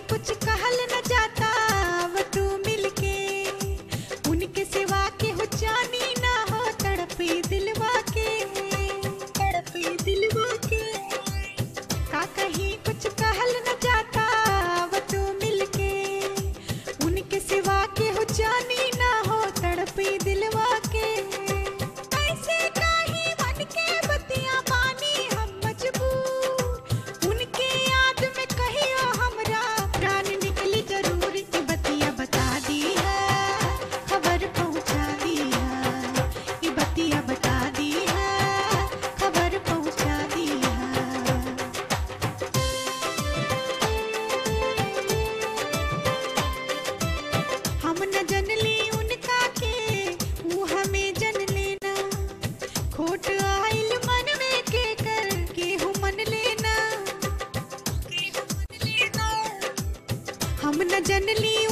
कुछ कहल न जाता अब तू मिलके उनके सिवा के हो जानी ना हो तड़पी दिलवा के तड़पी दिलवा के का कहीं कुछ कहल न जाता अब तू मिलके उनके सिवा के हो जानी ना हो तड़पी दिलवा के ऐसे काहे बन के बतिया पानी हम मजबूर उनके याद में कहियो हमरा प्राण निकली जरूर की बतिया बता दी है खबर पहुंचा दी है ये बतिया बता दी है खबर पहुंचा दी है हम न जनली उनका के वो हमें जन लेना खोट आइल मन में के कर के हूँ मन लेना हम न जनली